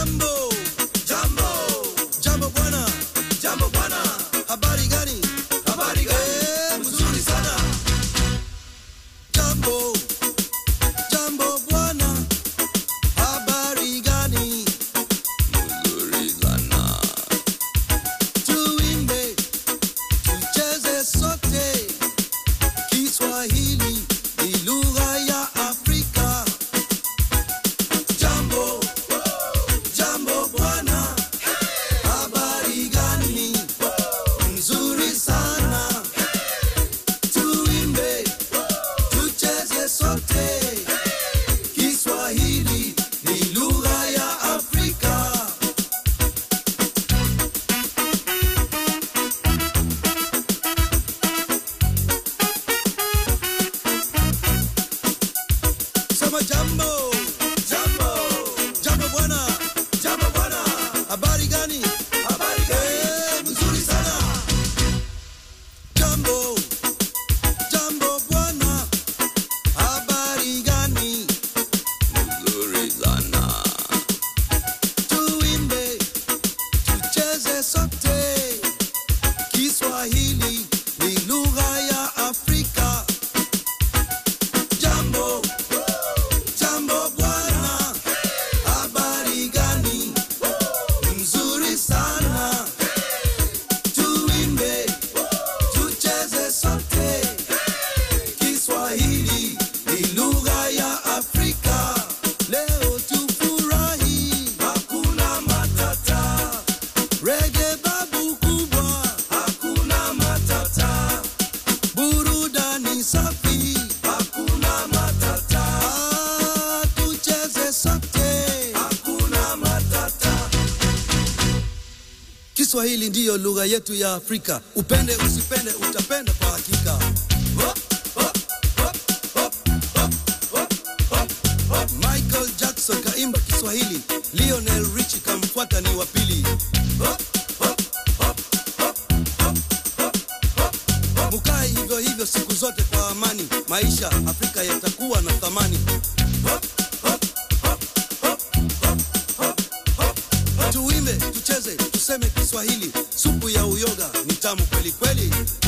Jambo, jambo, jambo bwana, jambo bwana. Habari gani? Habari gani? Eh, mzuri sana. Jambo, jambo bwana. Habari gani? Mzuri sana. Tuimbe, tucheze sote. Kiswahili ni lugha ya Afrika. Jambo, jambo bwana. Habari gani? Nzuri sana. Tuimbe, tucheze sote. Kiswahili ni lugha ya Afrika. Sema jambo, jambo, jambo bwana, jambo bwana. Habari gani? Habari gani? Eh, mzuri sana. Jambo, jambo bwana. Habari gani? Mzuri sana. Tuimbe, tucheze sote. Kiswahili ni lugha ya Afrika. Jambo, jambo bwana. Habari gani? Mzuri sana. Tuimbe, tucheze sote. Kiswahili ni lugha ya Afrika. Leo tufurahi, hakuna matata. Reggae babu kubwa, hakuna matata. Burudani safi, hakuna matata. Ah, tucheze sote, hakuna matata. Kiswahili ndiyo lugha yetu ya Afrika. Upende usipende, utapenda kwa hakika. Hop, hop, hop, hop, hop, hop, hop, hop. Michael Jackson kaimba Kiswahili, Lionel Richie kamfuata ni wa pili. Hop, hop, hop, hop, hop, hop, hop, hop. Mukae hivyo hivyo siku zote kwa amani, maisha Afrika yatakuwa na thamani. Hop, hop, hop, hop, hop, hop, hop, hop. Tuimbe, tucheze, tuseme Kiswahili, supu ya uyoga ni tamu kweli kweli.